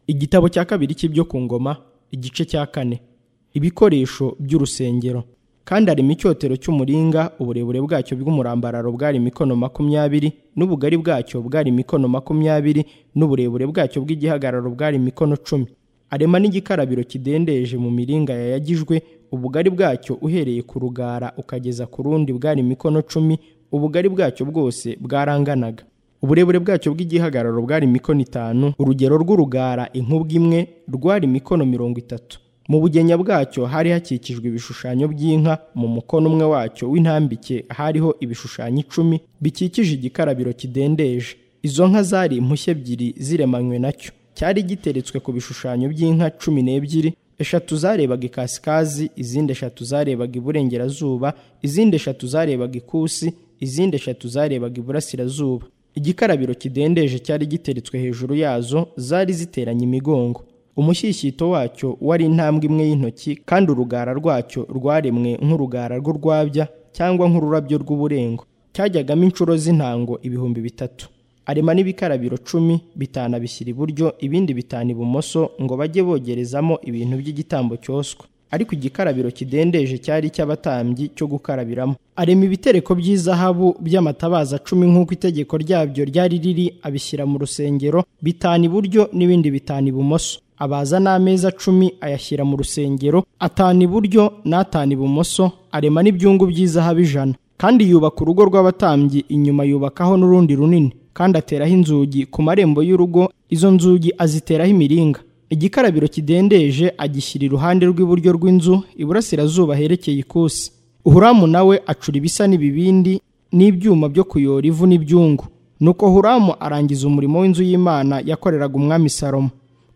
igitabo cya kabiri cy'ibyo ku ngoma igice cya kane ibikoresho by'urusengero kandi harimo icyotero cy'umuringa uburebure bwacyo bw'umurambararo bwari mikono makumyabiri n'ubugari bwacyo bwari mikono makumyabiri n'uburebure bwacyo bw'igihagararo bwari mikono cumi arema n'igikarabiro kidendeje mu miringa yayagijwe ubugari bwacyo uhereye ku rugara ukageza ku rundi bwari mikono cumi ubugari bwacyo bwose bwaranganaga uburebure bwacyo bw'igihagararo bwari mikono itanu urugero rw'urugara inkubwe imwe rwari mikono mirongo itatu mu bugenya bwacyo hari hakikijwe ibishushanyo by'inka mu mukono umwe wacyo w'intambike hariho ibishushanyo icumi bikikije igikarabiro kidendeje izo nka zari impushya ebyiri ziremanywe nacyo cyari giteretswe ku bishushanyo by'inka cumi n'ebyiri eshatu zarebaga ikasikazi izindi eshatu zarebaga iburengerazuba izindi eshatu zarebaga ikusi izindi eshatu zarebaga iburasirazuba igikarabiro kidendeje cyari giteretswe hejuru yazo zari ziteranye imigongo umushyishyito wacyo wari intambwe imwe y'intoki kandi urugara rwacyo rwaremwe nk'urugara rw'urwabya cyangwa nk'ururabyo rw'uburengo cyajyagamo inshuro z'intango ibihumbi bitatu arema n'ibikarabiro cumi bitanu abishyira iburyo ibindi bitanu ibumoso ngo bajye bogerezamo ibintu by'igitambo cyoswa ariko igikarabiro kidendeje cyari icy'abatambyi cyo gukarabiramo arema ibitereko by'izahabu by'amatabaza cumi nk'uko itegeko ryabyo ryari riri abishyira mu rusengero bitanu iburyo n'ibindi bitanu ibumoso abaza n'ameza cumi ayashyira mu rusengero atanu iburyo n'atanu ibumoso arema n'ibyungu by'izahabu ijana kandi yubaka urugo rw'abatambyi inyuma yubakaho n'urundi runini kandi ateraho inzugi ku marembo y'urugo izo nzugi aziteraho imiringa igikarabiro kidendeje agishyira iruhande rw'iburyo rw'inzu iburasirazuba herekeye ikusi huramu nawe acura ibisa n'ibibindi n'ibyuma byo kuyora ivu n'ibyungu nuko huramu arangiza umurimo w'inzu y'imana yakoreraga umwami salomo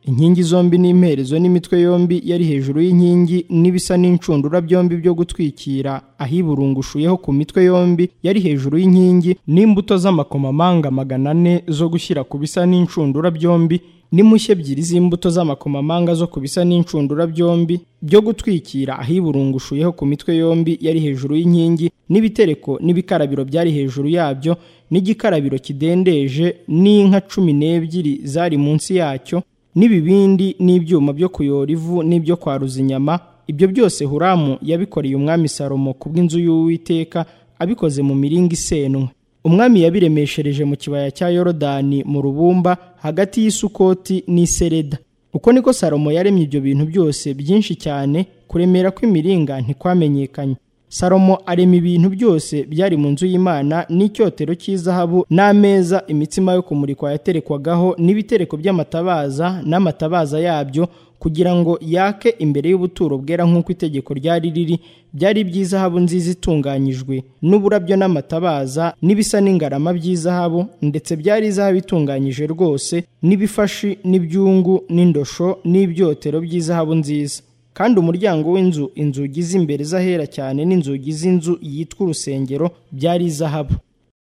inkingi zombi n'imperezo n'imitwe yombi yari hejuru y'inkingi n'ibisa n'inshundura byombi byo gutwikira ahiburungushuyeho ku mitwe yombi yari hejuru y'inkingi n'imbuto z'amakomamanga magana ane zo gushyira ku bisa n'inshundura byombi n'impushya ebyiri z'imbuto z'amakomamanga zo ku bisa n'inshundura byombi byo gutwikira ahiburungushuyeho ku mitwe yombi yari hejuru y'inkingi n'ibitereko n'ibikarabiro byari hejuru yabyo n'igikarabiro kidendeje n'inka cumi n'ebyiri zari munsi yacyo n'ibibindi n'ibyuma byo kuyora ivu n'ibyo kwaruza inyama ibyo byose huramu yabikoreye umwami salomo ku bw'inzu y'uwiteka abikoze mu miringa isenwe umwami yabiremeshereje mu kibaya cya yorodani mu rubumba hagati y'isukoti n'isereda uko niko salomo yaremye ibyo bintu byose byinshi cyane kuremera kw'imiringa ntikwamenyekanye salomo arema ibintu byose byari mu nzu y'imana n'icyotero cy'izahabu n'ameza imitsima yo kumurikwa yaterekwagaho n'ibitereko by'amatabaza n'amatabaza yabyo kugira ngo yake imbere y'ubuturo bwera nk'uko itegeko ryari riri byari iby'izahabu nziza itunganyijwe n'uburabyo n'amatabaza n'ibisa n'ingarama by'izahabu ndetse byari izahabu itunganyije rwose n'ibifashi n'ibyungu n'indosho n'ibyotero by'izahabu nziza kandi umuryango w'inzu inzugi z'imbere z'ahera cyane n'inzugi z'inzu yitwa urusengero byari izahabu